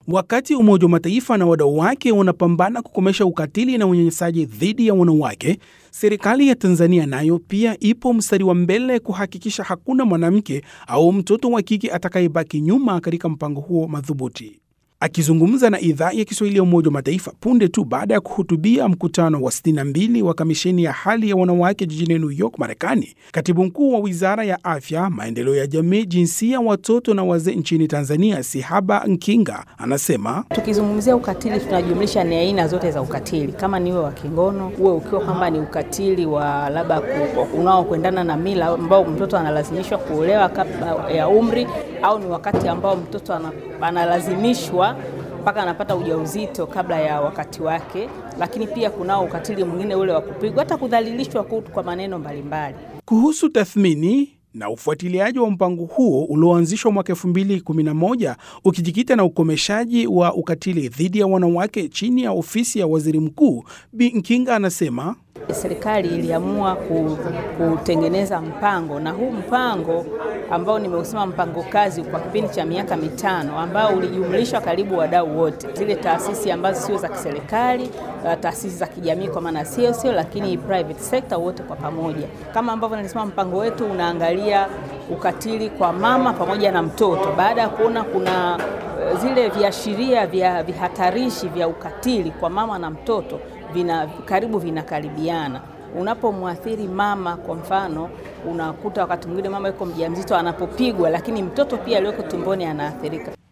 Wakati Umoja wa Mataifa na wadau wake wanapambana kukomesha ukatili na unyanyasaji dhidi ya wanawake, serikali ya Tanzania nayo pia ipo mstari wa mbele kuhakikisha hakuna mwanamke au mtoto wa kike atakayebaki nyuma katika mpango huo madhubuti. Akizungumza na idhaa ya Kiswahili ya Umoja wa Mataifa punde tu baada ya kuhutubia mkutano wa 62 wa kamisheni ya hali ya wanawake jijini New York, Marekani, katibu mkuu wa wizara ya afya, maendeleo ya jamii, jinsia, watoto na wazee nchini Tanzania, Sihaba Nkinga, anasema tukizungumzia ukatili tunajumlisha ni aina zote za ukatili, kama niwe wa kingono, uwe ukiwa kwamba ni ukatili wa labda unaokwendana na mila ambao mtoto analazimishwa kuolewa kabla ya umri, au ni wakati ambao mtoto analazimishwa mpaka anapata ujauzito kabla ya wakati wake, lakini pia kunao ukatili mwingine ule wa kupigwa, hata kudhalilishwa kwa maneno mbalimbali. Kuhusu tathmini na ufuatiliaji wa mpango huo ulioanzishwa mwaka 2011 ukijikita na ukomeshaji wa ukatili dhidi ya wanawake chini ya ofisi ya waziri mkuu, Bi Nkinga anasema serikali iliamua kutengeneza mpango na huu mpango ambao nimeusema mpango kazi kwa kipindi cha miaka mitano ambao ulijumlisha karibu wadau wote, zile taasisi ambazo sio za kiserikali, taasisi za kijamii kwa maana sio sio, lakini private sector, wote kwa pamoja. Kama ambavyo nilisema, mpango wetu unaangalia ukatili kwa mama pamoja na mtoto, baada ya kuona kuna zile viashiria vya vihatarishi vya ukatili kwa mama na mtoto vina karibu vinakaribiana. Unapomwathiri mama, kwa mfano, unakuta wakati mwingine mama yuko mjamzito anapopigwa, lakini mtoto pia aliyoko tumboni anaathirika.